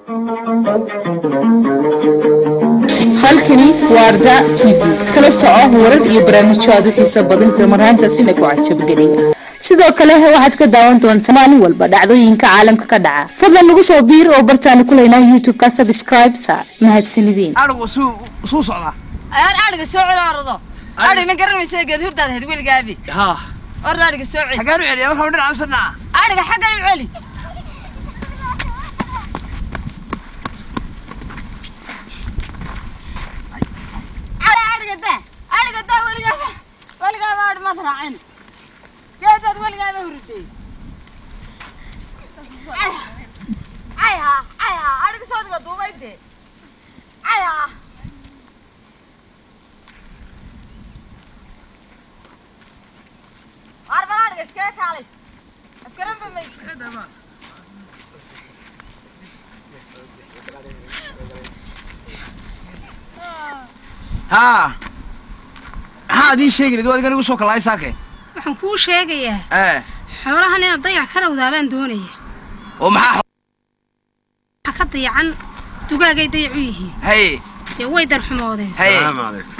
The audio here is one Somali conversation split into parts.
halkani waa arda t v kala soco warar iyo barnaamijyo aad u xiiso badan isla marhaantaasina ku cajabgeliya sidoo kale waxaad ka daawan doontaa maalin walba dhacdooyinka caalamka ka dhaca fadlan nagu soo biir oo bartaanu ku leynaa youtube-ka subscribe sa mahadsanideen arigu suu suu socdaa ayaan adhiga soo celi orado adhigna garanaysa geed hurdaad ahayd weligaabi ha orda adhiga soo celi xagaan u celiya waxau dhinaca mise dhinaca adhiga xaggan u celi Ada adhiga daa adhiga daa weligaaba weligaaba adhi maad raacin geedaad weligaaba hurday ayha ayha adhiga soodiga duubay dee ayha Arban adhiga iskaga kaalay askaran ba may ha maxaad ii sheegi lahayd waa adigan igu soo kalaay saake waxaan kuu sheegayaa ee xoolahan inaad dayac ka rawdaa baan doonaya oo maxaa waxa ka dayacan dugaagay dayac u yihiin haye dee way darxumoodeen haye السلام عليكم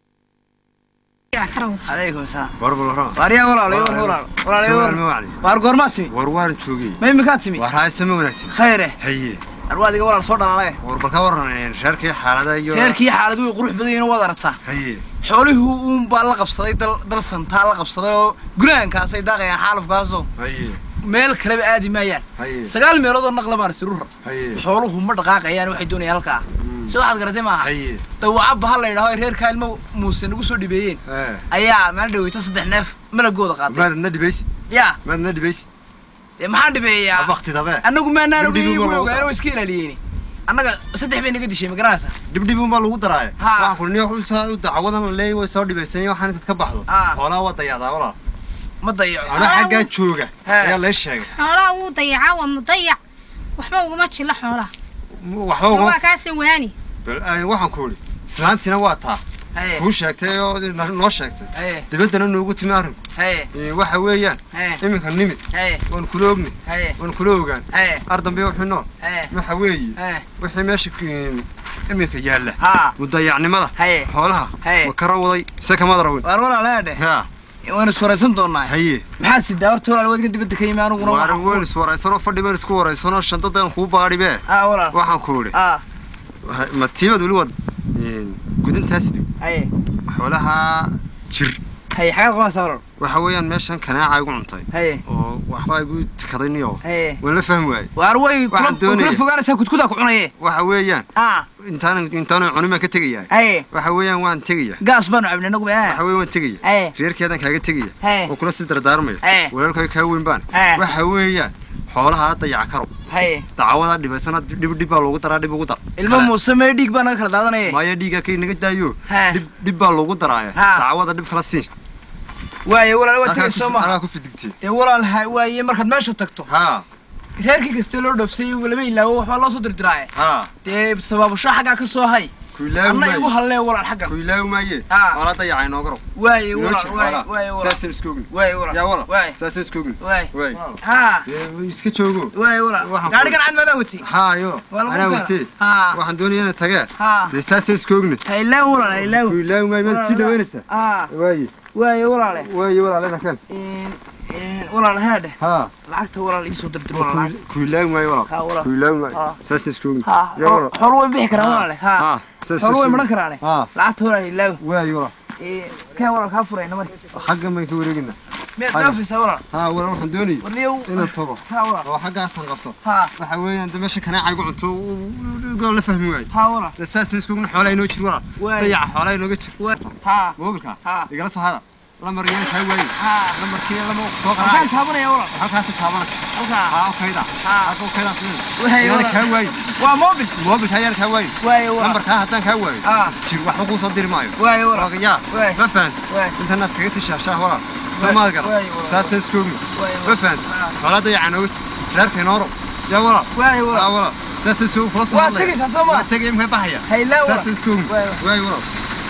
dayac ka rawda calaykum asalaam ورب الغرام waaryaa walaalayo walaal walaalayo سوى walaal الموعد waar goormaad timi وروان شوقي ma iminkaad timi وهاي سمو ونكسي khayre هي arwa adiga walaal soo dhalaalay وربك ورن شاركي حالة ايو reerkii xaalad way qurux badan yihiin waad aragtaa هي xoolihii uun baa la qabsaday dal dal santaa la qabsaday oo gulaankaasay daaqayaan xaalufkaasoo هي meel kaleba aadi maayaan هي sagaal meelood oo naqla baan isirura هي xooluhu ma dhaqaaqayaan waxay doonayaan halkaa si waxaad garatay maaha هي dawacabba ha la yidhaho ay reerkaa ilmo muuse nagu soo dhibeeyeen ايه ayaa maal dhaweyto saddex neef malagooda ما qaaday ندي بيس yaa ما ندي بيس dee maxaan dhibeeyaa وقت دابا annagu maanaan Dib dib ogeyn uma way loo ogaayeen daro. oo iska ilaaliyeen annaga saddex bay naga dishay ma garanaysaa dib dib uma lagu daraay Ha. waxaan kulniyo xulsa dacwadan leey way soo dhibaysan waxaan inta ka baxdo Ah. xoolaha waa dayacdaa walaal ma dayaco ana xaggaa jooga He. ayaa lee sheegay xoolaha wuu dayacaa waa mudayac waxba uguma jilla xoolaha waxba waa ugama kaasi waani bal ay, waxaan ku idhi islaantiina waa taa haye kuu sheegtay oo noo sheegtay haye dibaddana noogu timi arrinku haye Ee, waxa weeyaan haye iminka nimid haye waan kula ogni haye waan kula ogaan haye ardambe wixii nool haye waxa weeye haye wixii meesha ku- iminka yaalla haa mudayacnimada haye xoolaha Haye. ma kara waday se kama darawin waar walaalaadhe ha waan iswaraysan doonaa haye maxaad sidaa horta walaal wadiga dibadda ka yimi aniguna waara waxaan weyn ku- iswaraysanoo fadhi baan isku waraysanoo shandadan kuu baadhibe haa walaal waxaan ku idhi haa waxa- ma tiibad weli wad gudintaasidu haye xoolaha jir haye xagaad qabanaysaa walaal waxa weeyaan meeshan kanaaca igu cuntay haye oo waxbaa igu tikaday niyo haye waan la fahmi waayey waar way kula Waxaan kula doonaya. fogaanaysaa kudkudaa ku cunaye waxa weeyaan haa intaan intaan cunin baan ka tegayaa haye waxa weeyaan waan tegaya gaas baanu cabnay nagu waxa baa weeye waan tegaya haye reerkeedan kaaga tegaya haye oo kula sii dardaarmayo Haye. walaalkay kaa weyn baan Haye. waxa weeyaan xoolaha dayaca karo haye dacwada dhibaysana dhib dhib baa loogu daraa dhib ugu dar ilmo Kale- muuse mee dhiig baa naga kala daadanaye maayo dhiigga kay naga daayo Haye. dhib dhib baa loogu daraaya Ha. dacwada dhib kala sii waaye walaal waa Halkaa tegay ku- soo maha halkaa ku fidigtay dee walaal ha waaye markaad meesha tagto ha reerkii kasta loo dhoofsay lama ilaawo waxbaa loo soo dirdiraaye ha dee sabaabasho xaggaa ka soo hay ku ilaawi anna igu maaye hallee walaal xaggan ku ilaawi maaye Ha. xoolaa dayaca inoo garo waaye inoo walaal jir waaye xoolaa waaye walaal saasaan isku ogni waaye walaal yaa walaal waaye saasaan isku ogni waaye waay haa Dee, iska joogo waaye walaal Waxaan gaadhigan cad maadaan watay haa yo Waa lagu anaa kala. watee haa waxaan doonaya inay tageen haa dee saasaan isku ogni ha ilaawo walaal ha ilaawo ku ilaawi maaye maad sii dhaweynaysaa haa waaye waaye walaale waaye walaalena kan Een, een, walaal haadhe haa lacagta walaal iisoo dirdir walaal lacag ku ilaawi maaye walaal haa walaal ku ilaawi maaye Ha. saasaan isku ogni haa yaa walaal xoolo way bixi karaan walaale haa haa saasaan xoolo way isku maran ogni. karaane haa lacagta walaal ha ilaawo waaye walaal Ee, keen walaal kaa furayna mari xaggan baan ka wareegina miyaad Haye. dhaafaysaa walaal haa walaal waxaan doonayay warniyow inaan tago haa walaal oo xaggaasaan qabto haa waxa weeyaan de meesha kanaaca igu cunto gaan la fahmi waayo haa walaal de saasaan isku ogni xoolaa inoo jir walaal Waaye. dayaca xoolaa inooga jir haa moobilka haa igala soo hada lamar yaan kaa waaye haa lamarkii lama soo halkaan qaraac taabanaya walaal halkaasi taabanaysa halkaa haa okayda haa halka okayda Waaye, yaan walaal. kaa waaye waa mobil moobilka yaan kaa waaye waaye walaal lambarkaa haddaan kaa waayo Ah. jir waxba kuu soo diri maayo waaye walaal yaa Waaye. ma fahan waaye intan naas kaga sii shaashaa walaal soo Waaye, maad gara waaye, walaal. saasaan isku ogni waaye ma walaal fahan Ah. xoolaa dayaca nooga jir reerka inooro yaa walaal waaye yaa walaal walaal saasaan isku kula soo waa hadlaya tegaysaa soo waa maa tegaya imka baxaya ha ilaawo saasaan walaal isku ogni Waaye, waaye walaal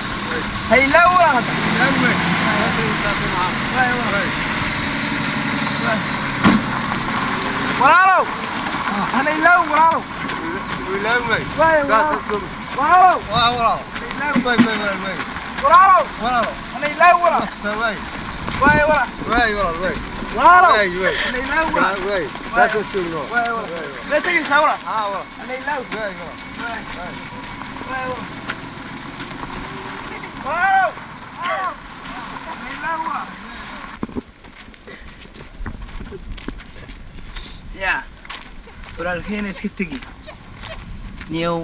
ha ilaawo walaal hadda yaa waaye saasaan saasaan ahaa waaye walaal walaalow hana ilaawo walaalow wilaaway Waay, saas waa. isku walaalow waa walaal ilaaw way way way way walaalow walaal ana ilaaw walaal saway waay walaal way walaal way walaalow way way ana ilaaw walaal way saas isku no waay walaal mee tegaysaa walaal ha walaal ana ilaaw way walaal waay waay walaal walaalow walaalow ana ilaaw walaal yaa walaalkeena iska tegi niyow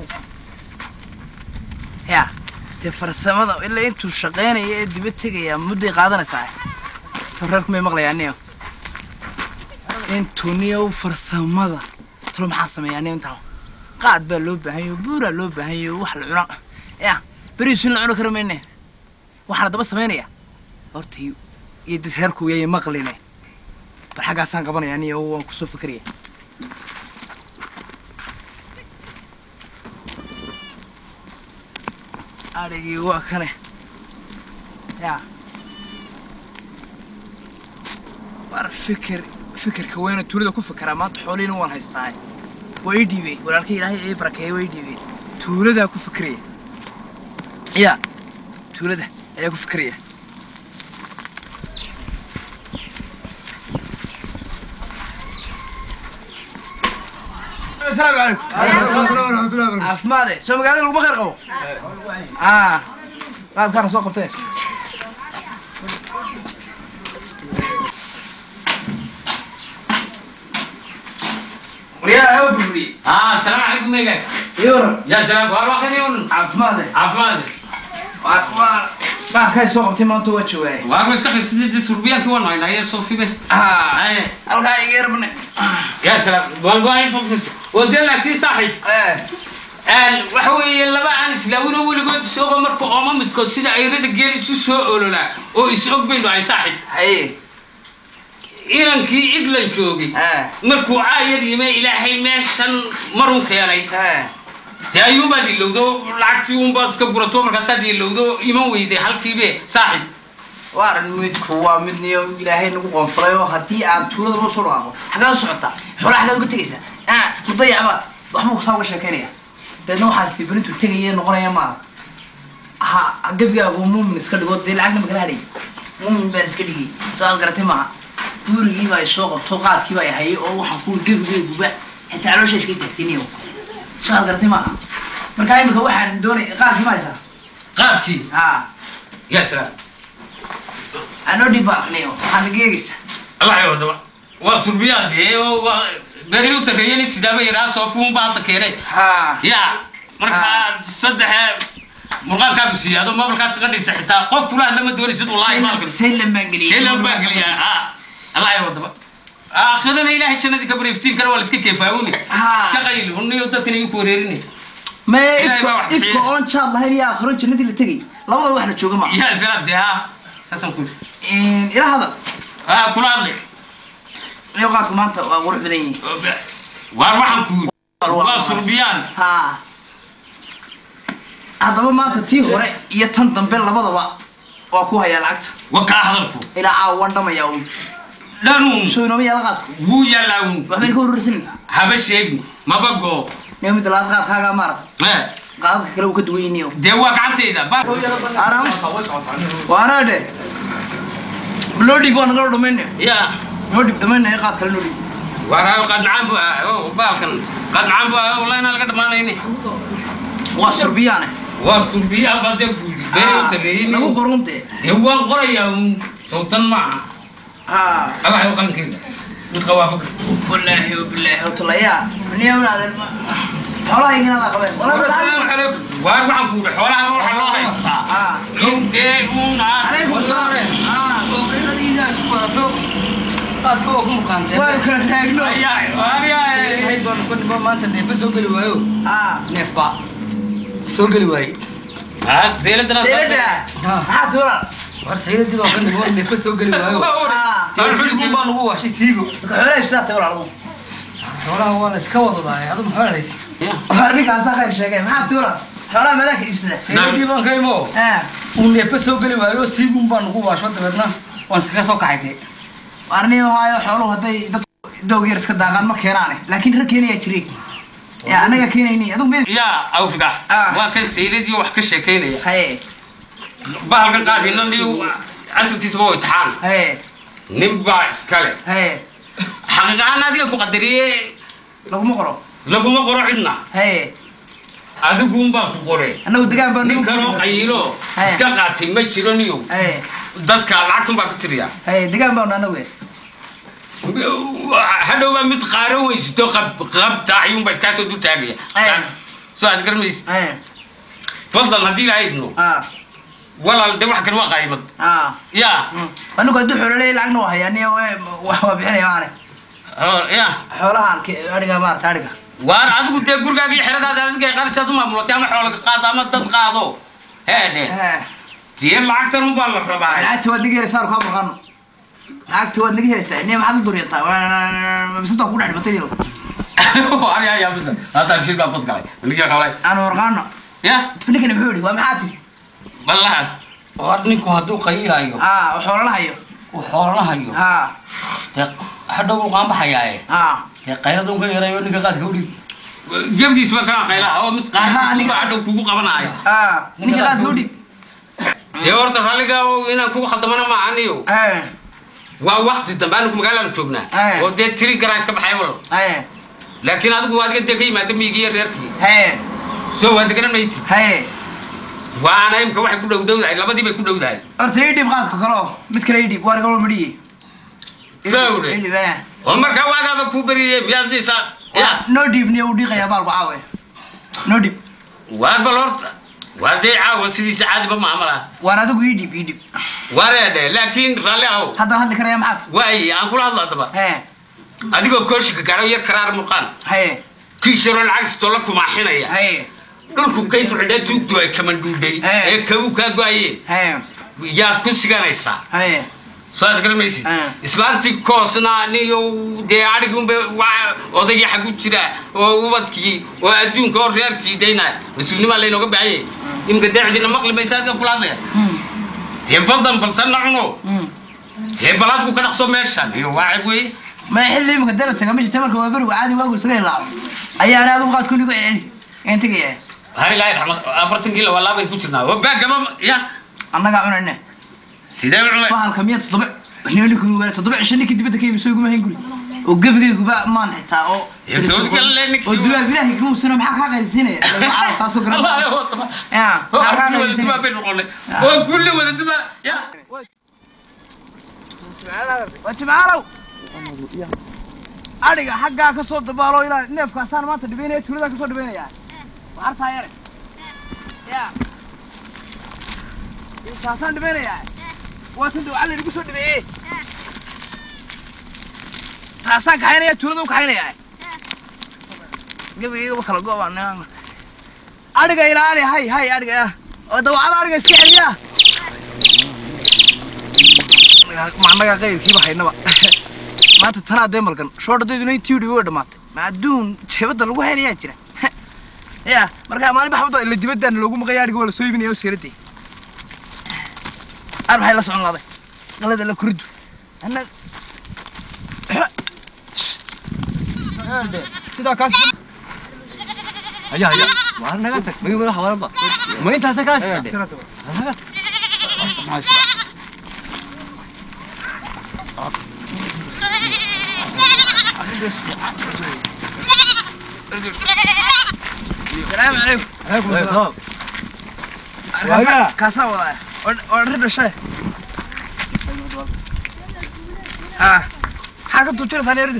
yaa dee farsamada ilaa intuu shaqaynaya ee diba tegayaa mudday qaadanaysaa tareerku may maqlayaa niyow intuu niyow farsamada talo maxaa sameeyaa niyow intaa qaad baa loo baahan yaho buuraa loo baahan yaho wax la cuna yaa beriisu in la cuni karo mayne waxaana daba samaynaya horta iyo iyo dad reerku yaya maqline bal xaggaasaan qabanayaa niyow waan kusoo fikraya adhigii waa kane yaa war fikir fikirka weyna tuulada ku fikiraa maanta xoolihiina waan haystaa waa ii dhiibey walaalka ilaahay ii barakeeye waa ii dhiibey tuuladaa ku fikiraya ya tuulada ayaa ku fikiraya asalaamu calaykum caafimaade soo magaalada laguma khayr qabo ah qaadkaana soo qabtee waryaa awa burburiye اه السلام عليكم ميجا iyo يا سلام والله خير يقول caafimaade عفوا waa waa qaadkaa soo qabtay maanta waa joogaay والله مش كحل سيدي سوربيان كي وانا هنا هي صوفي به ah ايه halkaa iga yarbane يا سلام والله هي صوفي ودي لك تي صاحي een waxa weeye laba aan islaawin oo weligood isagoo marka ooma midkood sida ayrada geel isu soo ololaa oo is og baynu ahay saaxib haye inankii iglan joogay markuu aayar yime ilaahay meeshan marun keenay dee ayuunbaad ilowdo lacagtii unbaad iska gurato markaasaad ilowdo iman weyday halkiibe saaxib waaran midku waa mid niyo ilaahay nagu qoonfalay oo haddii aan tuulada loo soo dhawaaqo xaggaa u socotaa xoolaa xaggaad uga tegaysaa ah mudayacbaad waxbuu kusaa uga sheekaynaya deedna waxaa sibirintu tegaya noqonaya maada ha gebigaagu muumin iska dhigo dee lacagna makala hadhay muumin baan iska dhigay soo aad garatay maaha guurigii baa isoo qabto qaadkii baa hayay oo waxaan ku gebigeyguba xitaa caloosha iska taagtiniyo soo aad garatay maaha markaa imika waxaan doonay qaadkii ma haysaa qaadkii ah yaa salaam anoo dhibaaqniyo waxaad geegaysaa allah ya wadaba waa surbiyaadee oo waa beri u sarreeyeni sidaaba yaraa soofuun baa hadda keenay ha ya markaa saddexe murqaalkaagu siiyaado mabalkaas iga dhisa xitaa qof kula hadlama doonaysid wallaahi maalkan saylan baan geliyay seelan baa geliyaa ha allah ya wadaba aakhirana ilaahay jannadii ka bari iftiinkana waa la iska keefaawuni Ah. iska qayli uniyo dadkan idinku wareerinay maya Ilaahay baa wax ifka ifka bixiya. oon jaad lahayn iyo aakhiro jannadii la tegay labada wax la jooga ma yaa salaam dee ha saasaan ku yidhi ila hadal ha kula hadlay iyo qaadku maanta waa qurux badan yihiin waar waxaan ku yidhi waa surbiyaan ha haddaba maanta tii hore iyo tan dambe labadaba waa ku hayaa lacagta wa kaa hadalku ilaa caawa waan dhamayaa un dhanuun soo inooma yaala qaadku wuu yaalaawun waxbayn ka urursanin haba sheegin maba goo niyo midda labaad qaadkaagaa maarata Eh, qaadadka kale uu ka duwan yiniyo dee waa gacantayda ba waanaadhe loo dhiib waa nagala dhamaynayo ya noo dhiib dhamaynayo qaad kale noo dhiib waa qadnacaan bu ah oo baalkan qadnacaan bu ah wallahi inaan laga dhamaanayni waa surbiyaane waa surbiyaan baa dee ku yidhi bee u sarreeyey lagu qorunte dee waan qorayaa un sawtan maaha ha allah yo qalinkeeda mid qawaafaka wallaahi wabilaahi watalayaa niyo naadan xoolaha iginaada qabeen asalaamu calaykum waar waxaan ku yidhi xoolaha waxa loo haystaa ah in dee uun calaykum salaam ah qaadka oo ku muqaantay waan kala taagno ayaay waayaay hay baan ku dhibo maanta neefba soo geli waayo ah neefba soo geli waaye haa seeladana seelada maxaa tuura war sayidii baan ka dhibo neefba soo geli waayo ah siigo baan ugu washay siigo xoolaha ibsaata walaal xoolaha waa la iska wadadaay adu maxaa haysi ninkaasa khayr sheegay maxaa tuura xoolaha madaaka ibsada sayidii baan ka imo ah uu neefba soo geli waayo siigun baan ugu washo dabeedna waan iskaga soo kacay dee warniyo haayo xooluhu hadday dad doog yar iska daaqaan ma keenaane laakiin rag keenayaa jiray ya anaga keenayni adigu mid yaa awriga Ah. waa kan sayladii wax ka sheekaynaya haye bahalkan qaadinan iyo asalkiisaba waa imtixaan haye nin baa iskale haye xaqiiqahaan adiga ku qadariye laguma qoro laguma qoro cidna haye adiguun baa ku qore anagu degaan baa nin kaloo qayilo Hey. iska qaatay ma jiro niyo haye dadka lacagtun baa ka tiriya haye degaan baa anagu hadhow baa mid qaaro weysito qab qabta ayuunba iskaasoo dul taagaya Hey. soo aad garmaysa haye fadlan haddii la idno ah walaal de wax kale waa qaymad ah ya anigu hadduu xoolo leeyahay lacagna waa hayaa niyo wax waa bixinaya maane oo- ya xoolahaan ke- adhiga maarata adhiga waar adigu dee gurigaaga iyo xeradaada adiga qaarsaad u maamulatay ama xoolo qaado ama dad qaado heedhe Eh, dee lacagtan unbaa la rabaa lacagta waad naga helaysaa kaa maqano lacagta waad naga helaysaa niyo maxaad u duryataa bisada ku dhex dhimatay niyo ari ayaa mida hadda bishir baa bad galay ninkii qalay aan warqaano ya ninkani muxuu yidhi waa maxaa tiri wallahi war ninku hadduu qayilayo ah xoolo la hayo uu xoolo hayo ah dee hadhow uu qaanbaxayaaye ah dee qaylada un ka yarayo ninka qaadka udhiib gebdiisba kaa qayla oo mid Aha, qaar aniga- hadhow kugu qabanaayo ah ninka qaadka udhib dee horta ralliga inaan kugu khaldamana ma aniyo eh waa wakti dambe anigu magaalaan joognaa Eh. oo dee tiri garaa iska baxay wal eh laakiin adigu adiga dee ka yimaada miigi iyo reerkii haye soo waa deganan maysi haye waana imka waxay ku dhow dhowdahay labadii bay ku dhowdahay horta ii dhib qaadka kale oo mid kale ii dhib waar galo madhiye Gawde. ii dhib eh oo markaa waagaaba kuu beriyey miyaad siisaa ya noo dhiib niyo uu dhiiqayaa baalku caawe noo dhib waa bal horta waa dee caawa sidiisa caadiba maamala waar adigu ii dhib ii dhib wareedhe laakiin raalli ahow haddaan hadli karaya maxaad waay aan kula hadla adaba hee adigoo kooshinka gaadho yar karaar murqaan haye kiisharoo lacagstoo la kumaaxinaya haye dhulku kayntu xidhee tuugtu ay kamandhuudhay Eh. ee kabu kaa go-ayeen haye yaad ku siganaysaa haye soo aad garamaysid Eh. islaantii koosna niyo dee adhigunba waa odaygii xagu jira oo ubadkii oo adduunka oo reerkii dayna mas-uulnimaa laynooga baahanyay imika dee cidina maqli maysa adka kula hadlaya Hmm, dee baldan baltanna cuno hmm. dee balaadku ka dhaqso meeshan iyo waacib wey ma xilli imika dala taga meesha tamarka waa beriga caadi waagu isaga ilaaco ayaana adigu qaad kunigu celceli een tegaya har ilaahi raxmad afartan kiilo waa laabayn ku jirnaa oo baagaba ya annagaa cunayne sidee u cunay bahalka miya toddoba ninku waa toddoba cisho ninkii dibadda ka yimi soo iguma hayn guri oo gebigayguba maan xitaa oo Ee, soo galle ninkii oo duwaag ilaahi kuma suna maxaa kaa qaylisiinaya Lagu kaasoo garan Allah ya wata ya oo maxaa kaa kulli wada dumaa qaylisiinaya bay noqonay oo kulli wada dumaa ya waa jimcaalow adhiga xaggaa ka soo dabaalo ilaa neefkaasaan maanta dhibaynaya tuuladaa ka soo dhibaynaya waa artaa yare ya taasaan dhibaynayaa waa tan dawcada lagu soo dhibeeyey taasaan kaxaynaya tuulada u kaxaynaya gebigaygaba kala go-baan adhiga ilaali hay hay adhiga oo dawacada adhiga iska celiya ma annagaa qaybkiiba haynaba maanta tanaa dee malgan shoodhadayduna intii udhi way dhamaatay ma adduun jebadda lagu haynayaa jira ya markaa maalin baxbado ila dibadaan loogu maqaya adhiga waa la soo iibinaya oo siiraday ar maxay la socon laaday qalada la kuridu anna sidaa kaas haya haya waar naga tag magi madax waranba ma intaasa kaas salaamu calaykum Waaga. kaasaa wadaa oo dhar dhashay ha maxaa ka tuujinaysaa neerida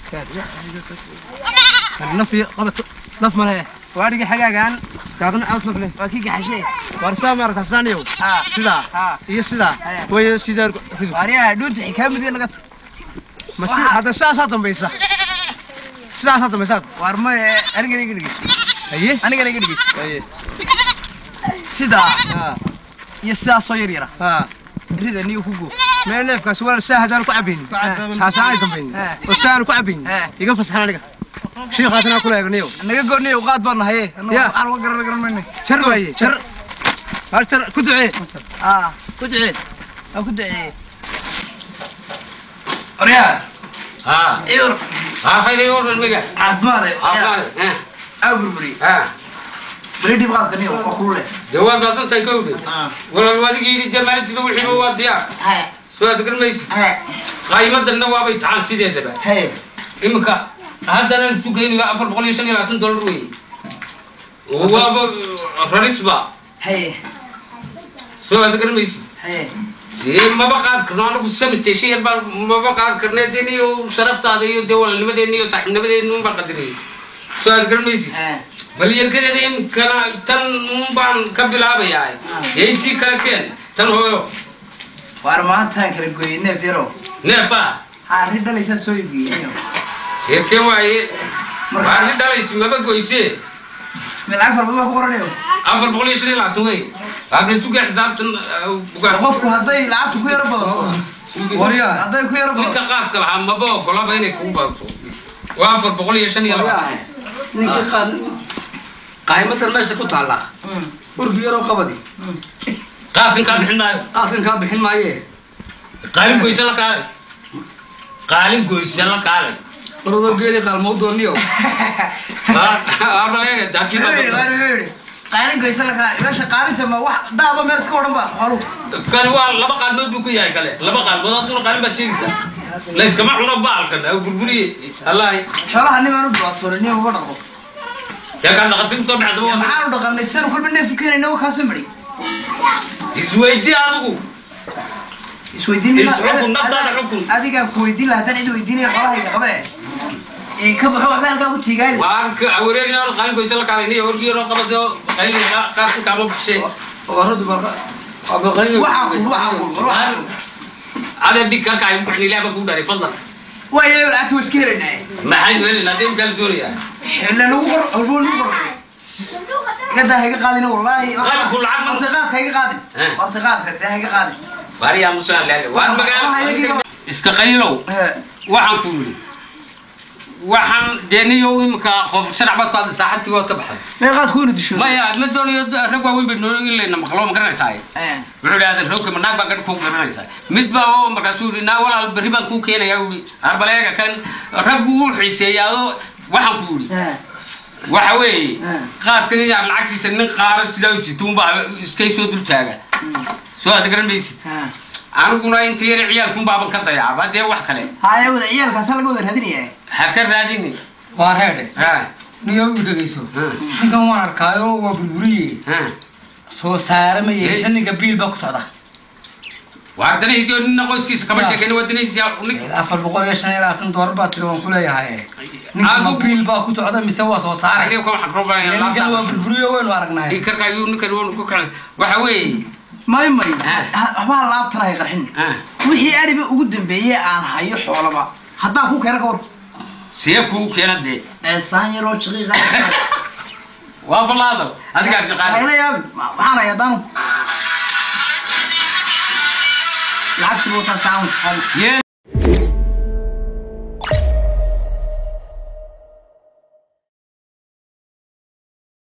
naf iyo qabato naf male waadhigi xagaagaan daadna caws naf leh waa kii gaxashay waar saa maarata saaniyow ha sidaa ha iyo sidaa Haya. way sidaa ridu waaryaha dhuunta xikaa midiga naga tag ma si hadda sidaasaa dambaysa sidaasaa dambaysa waar ma anigana iga dhegeyso haye anigana iga dhegeyso haye sidaa ha iyo sidaasoo yar yara ha rida niyo ku goo meel neefkaas waa saa hadaan ku cabaynin taasaan ay dambaynin Eh. oo saan ku cabaynin Eh. iga fasaxan aniga shiikhaasna kula eegnayo naga gooniyo qaad baan nahaye Ya. waxaan uga garan garan mayne jar waaye jar har jar ku ducee ah ku ducee waa ku duceeyey waryaa ha iyor ha khayr iyo dhan miga caafimaad ha ha burburiyey ha beri dhib qaadka niyo waa kulule dee waa daadantahay kowdhe walaal adigii yidhi dee maalintiiba wixiiba waa diyaar haye soo aad garmaysi haye qaayimadanna waabay taxaan sideedaba haye iminka haddana isu geynayo afar boqol iyo shan iyo labaatan dollar wey waaba rarisba haye soo aad garmaysi haye dee maba qaad karno anagu samstation yar baan maba qaad karne dee niyo sharaftaada iyo dee walaalnimadeena iyo saaxiibnimadeena unbaan qadirayay soo aad garanmaysi haye bal yarkadeeda imkana tan un baan ka bilaabayaa dee intii kale keen tan hooyo waar maantaan kala gooyey neef yarow neefa ha arrin dhalaysaa soo iibgeeyey niyo sheeke waaye waani dhalaysi maba goyse meel afar baa ku qoranayo afar boqol iyo shan iyo labaatan wey waabna suga xisaabtan bugaan qofku hadday lacagtu ku yaro badato waryaa hadday ku yaro ninka badato qaadka lahaa maba ogolaba inay kugu badato waa afar boqol iyo shan iyo labaatan ninkii qaad qaaymadan meesha ku taalla Mm, urgi yaroo qabadi mm. qaadkan kaa bixin maayo qaadkan kaa bixin maaye qaalin goyse la kaalay qaalin goyse la kaalay waradoo geeli qaalmau dooniyo aabaleega daakii Wuxuu yidhi, waar baa wuxuu yidhi, qaalin goysa la kala meesha qaalinta ma wax daado meel iska odhan ba xooluhu kani waa laba qaalmood buu ku yahay kale laba qaalmood hadduna qaalin baad sheegaysaa la iskama cuno baalkan ha burburiye allahi xoolaha nimaan u dhibaatoonin niyo uga dhaqdo dee kaan dhaqatin kusoo baxda waa maxaan u dhaqanay sanu kolba neef keenayna waa kaasoo madhi isweydi adigu isweydiin Is xukun, naftaada xukun. adigaa ku weydiin lahaa haddaan cid weydiinaya xoolahayga qabe ee ka baxo waxba halkaa ku tiigaali waan ka awareerina hor qaalin goyse la kaalay niyo horgi yaroo qabade qayli qaarka kaama bushe waradu baqa abaqayo waxaa kul waxaa kul war waxaa kul adee dhig karka ay ku ilaaba ku dharay fadlan waayo lacagta waa iska helaynaa maxay weelin hadee imkaan doonayaa ila nagu qor halbuu nagu qor gadaa hayga qaadina wallaahi Qalabku lacag ma- wartiqaadka hayga qaadin Eh. wartiqaadka dee hayga qaadin waariyaa musaan laale waan magaalo iska qaylow Eh, waxaan ku yidhi waxaan dee niyo imika qof sharac baad ku hadla saaxadkii waad ka baxday meeqaad ku ina disho maya ma doonayo rag waaweyn bay noo ilayna maqlo ma garanaysaa Eh, wuxuu idhahda roogka manaag baa gadh ku garanaysaa mid baa oo markaasuu yidhi naa walaal berri baan kuu keenayaa uu yidhi arbaleega kan raggu wuu xiiseeyaa oo waxaan ku yidhi eh, waxa weeye Eh. qaadkan inaa lacagtiisa nin qaaran sidaa u jirta unbaa iskay soo dul taaga mm, soo aad garan maysid eh. aniguna inta yar ciyaalkun baaban ka dayaaba dee wax kale haya wada ciyaalkaasa laga wada raadinaya ha ka raadini waa reedhe ha niyo u dhegayso ha ninkan waan arkaayo waa burburiye ha soo saare ma yeelisa ninka biil baa ku socda waa danaysi oo nina qoyskiisa kama sheekayna waa danaysi nin afar boqol iyo shan iyo labaatan doolar baa tiri waan ku leeyahay ninka ma Adigu- biil baa ku socda mise waa soo saare aniga kama xakro ninkan waa baran burburiye waynu aragnay karka ayuu ninkan wuu ku kala waxa weeye may may Eh. ha- waxbaa laabtan hay qarxin ha wixii ariba ugu dambeeyey aan hayo xoolaba haddaan ku keena ka war see kuu keena dee eesaan yaroo shaqiiqa waa balaado adigaa ka qaadi hayla yaabin Ma- waxaan hay haddaan yee